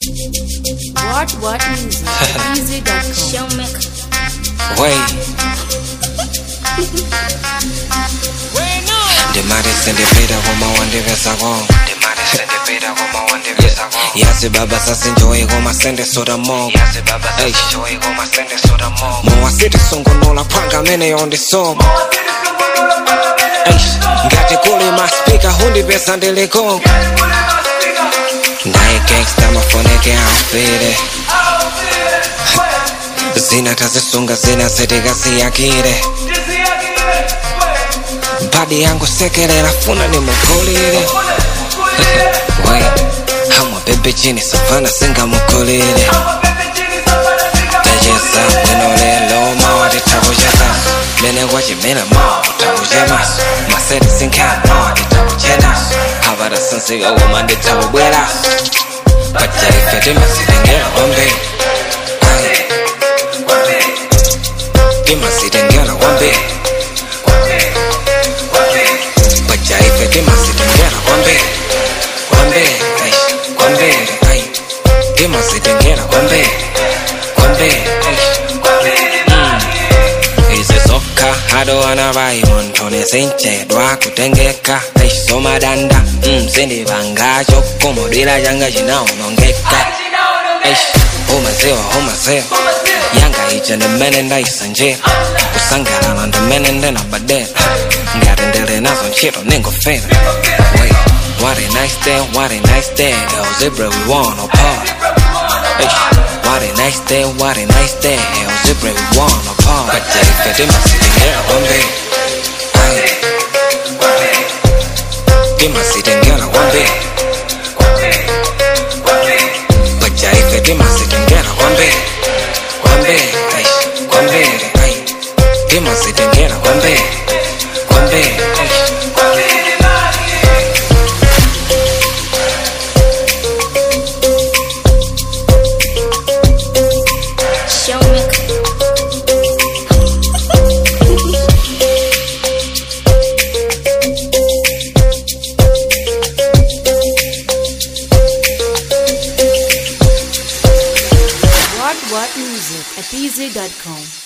What What Music Easy.com Showmaker. Wait. ndimati sindipita koma wandipesa kongo yasi baba sasinjoyi koma sende soda mongo mowasiti sungunola phanga amene yondisoma ngati kuli maspika hundipesa ndili kongo ndaye gangsta mafoneke amfire zina tazisunga zina zitikasiyakire badi yangu sekelera funa nimugulire we hamwa bebe chini savana singamukulire tejeza bwino lelo mawati takucheza mene kwachimena mawa takuchemaso maseti sinkhana mawati takuchenaso havata sinzika koma nditakubweraso pajaife timasitengera kwambiri Ayi. timasitengera kwambiri pajaife timasitengera kwambiri kwambiri ai, kwambiri ai timasitengera kwambiri kwambiri ai. izi zokha adowana vai muntu nizinchedwa kutengeka aisomadanda mzindivangacho komodwira changa chinaonongeka umaziwa umaziwa yanga ije ndimene ndaisanjira kusangalala ndimene ndinabadera ngati ndili nazo ntchito ningofera Wait, what a nice day, what a nice day El Zebra we wanna party Eish, What a nice day, what a nice day El Zebra we wanna party Pajaife timasitengera kwambiri Aye. timasitengera kwambiri pajaife timasitengera kwambiri kwambiri ai, kwambiri ai timasitengera kwambiri kwambiri ai. Showmaker. What What Music at Easy.com